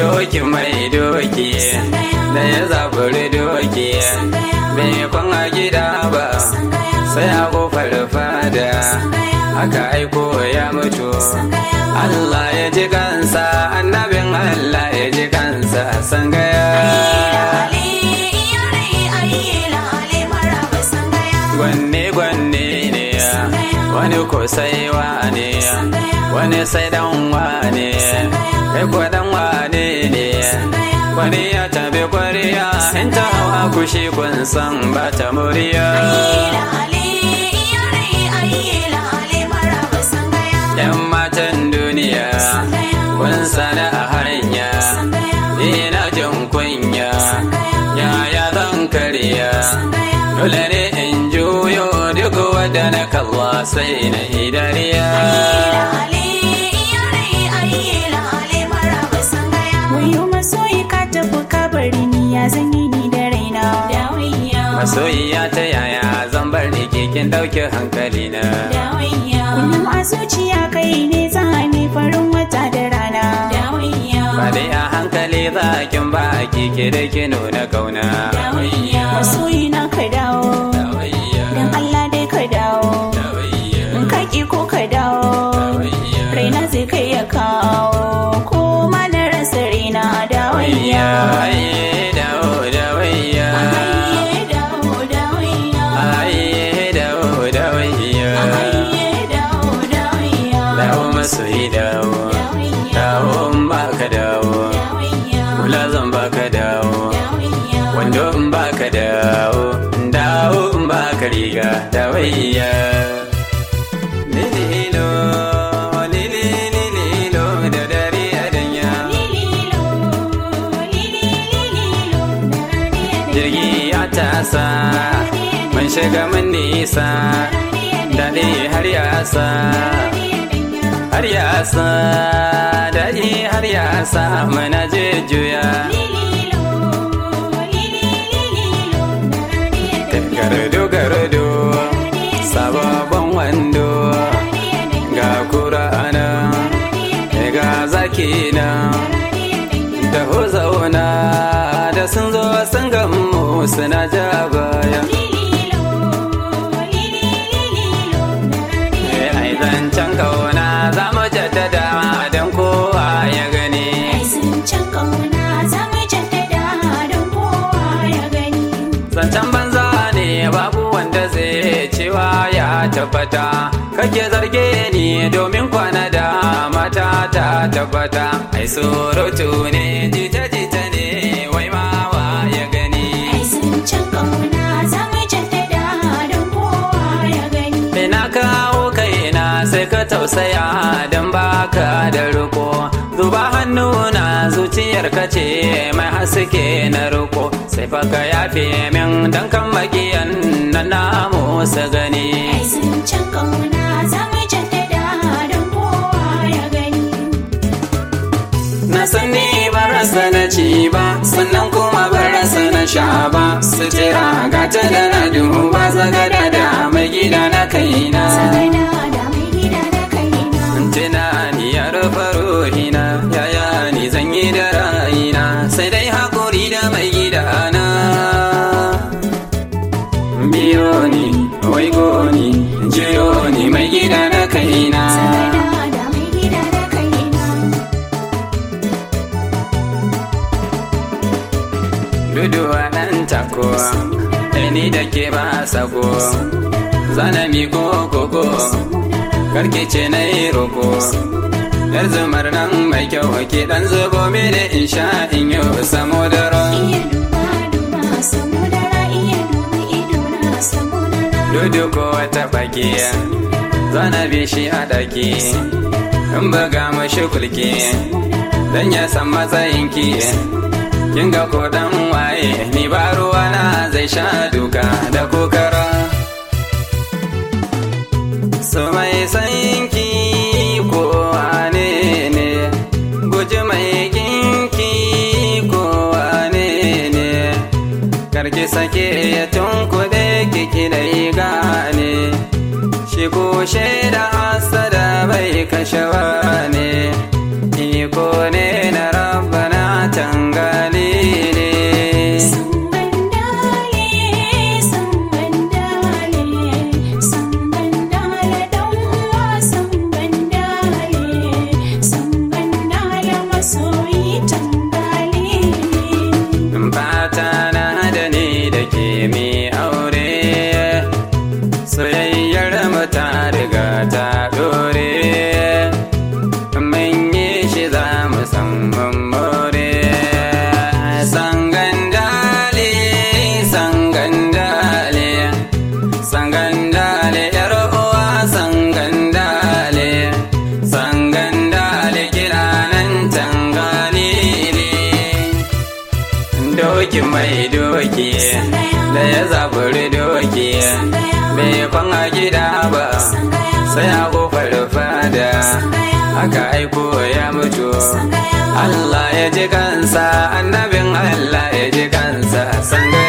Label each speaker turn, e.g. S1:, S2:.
S1: doki mai doki da ya zaburi doki bai kwan a gida ba sai a kofar fada aka aiko ya mutu Allah ya ji kansa annabin Allah ya ji kansa sangaya gwanne gwanne ne wani ko sai wane wani sai dan wane kai ko dan wane ne wani ya tabi kwariya in ta hawa kushi kun san ba ta muriya yan matan duniya kun sana a hanya ina jin kunya yaya zan karya dole ne in juyo duk wadda na kalla sai na idariya
S2: Wayo masoyi ka tafi ka bari ni ya zanyi ni da raina.
S1: masoyiya ta yaya zan bar ni kekin dauke hankali na
S2: Kullum a zuciya kai ne zane farin wata da rana.
S1: ba dai a hankali za kin ba kike da ki nuna kauna
S2: Masoyi na ka dawo, don Allah dai ka dawo. In ka ki ko ka dawo, raina zai kai ya kawo. Ko ma na rasa raina dawayya.
S1: Ayye dawo dawayya
S2: Ayye dawo dawayya.
S1: Ayye dawo dawayya
S2: Ayye dawo dawayya.
S1: Dawo masoyi dawo
S2: Dawayya.
S1: Dawo in baka dawo
S2: Dawayya.
S1: Kula zan baka dawo
S2: Dawayya.
S1: Wando in baka dawo Dawo in baka riga dawayya Lililo lili lililo da dare a danya
S2: Lililo, lilililo, daradiya
S1: Jirgi ya tasa Mun shiga mun nisa Daɗi har yasa har yasa daɗi har yasa mana jujjuya gardo gardo sababon wando ga kura'ana ga zaki na da zauna da sun zo sun gamu suna ja baya ai zancen kauna za mu jaddada don kowa ya gani zancen banza ne babu wanda zai cewa ya tabbata kake zarge ni domin kwana da mata ta tabbata ai surutu ne jita jita ne wai mawa ya gani ina kawo kaina sai ka tausaya don baka da riko zuba hannu na zuciyar ka ce mai haske na riko sai fa ka yafe min dan kan magiyan na namu su gani na sani ba rasa na ci ba sannan kuma ba rasa na sha ba sutura ga ta da na duba zagada da mai gida na kaina tunani ya rufe ruhina yaya ni zan yi da rayina sai dai haƙuri da mai gidana biyo ni waigo ni jiyo ni mai gida na kaina duduwa nan takowa ni da ke ba sako zana mi gogogo karke ce na yi roko yar zumar nan mai kyau ke dan zubo mini in sha in yi samo da ran dudu ko wata bakiya zana bi shi a daki in buga mashi kulki dan ya san matsayinki kin ga ko dan waye ni ba ruwa na zai sha duka da kokara so mai sanki ko wane ne guji mai kinki ko wane ne karki sake ya tunkuɗe kiki da gane shi ko shaida hasada bai kashewa ne iko ne na rabbana sai a kofar fada aka aiko ya mutu Allah ya ji kansa annabin Allah ya ji kansa sanga